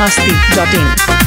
masti.in.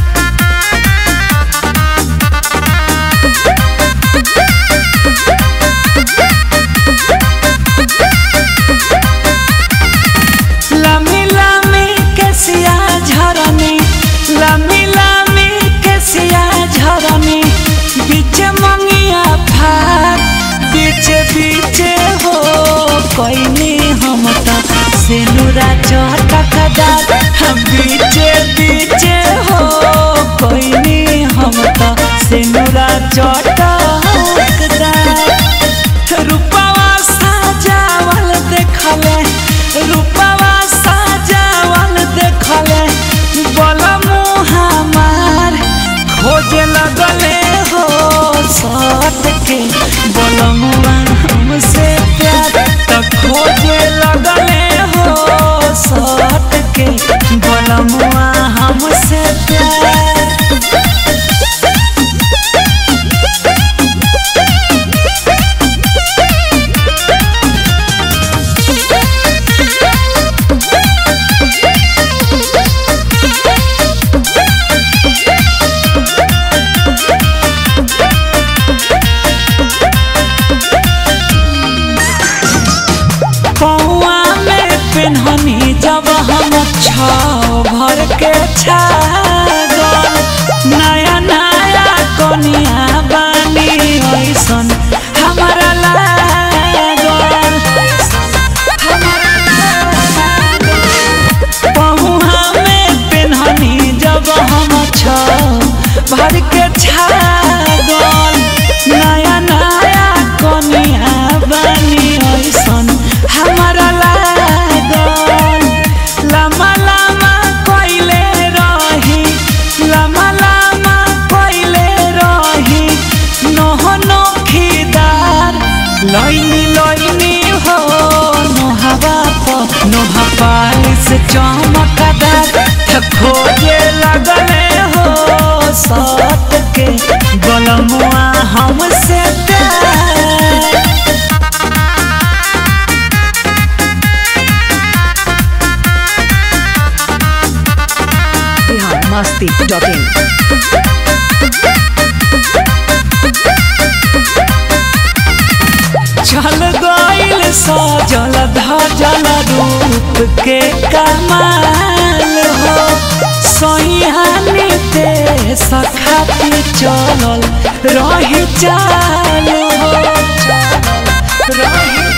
लामी लामी केसिया झरनी लामी लामी केसिया झरनी बीच मंगिया फार बीच बीच हो कोइनी हम त सेनुरा चटकदार हम बीच बीच हो कोइनी हम त सेनुरा चटकदार रूपवा साजावल देखले रूपवा साजावल देखले बोल मुहामार खोजे लगले हो सट के बोल मुआ हमसे प्यार त खोजे लगले हो सट के बोल मुआ हमसे प्यार पौआ में पेन्हनी जब हम छाव भर के छागल नया नया कनिया बानी ऐसन हमारा लागल पहुआ में पेन्हनी जब हम छाव भर के छागल नया नया कनिया बानी ऐसन हमारा लागल लम्बा लम्बा कोइले रही लम्बा लम्बा कोइले रही नोह नोखीदार लैनी लैनी हो नोहवा प नोहा पालिस चमकदार त खोजे लगले हो सट के गलमुआ हमसे प्यार Bihar masti.in. चल गइल सजल धजल रूप के कमाल हो सैहानी ते सखाती चलल रही चाल हो रही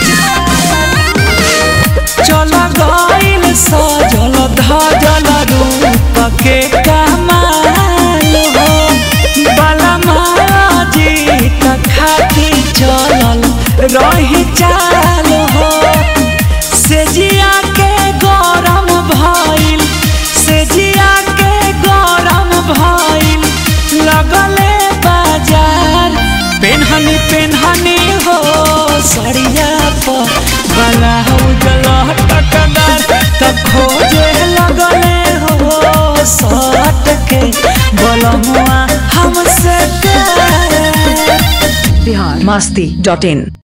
चल गइल सजल धजल रूप के कमाल हो बलमा जीत खाती चलल रही चाल हो सेजिया के गरम भइल सेजिया के गरम भइल लगले बाजार पेन्हनी पेन्हनी हो सड़िया पर ब्लाउज लटकदार त खोजे लगले हो सट के बोलमुआ हमसे प्यार Bihar masti.in.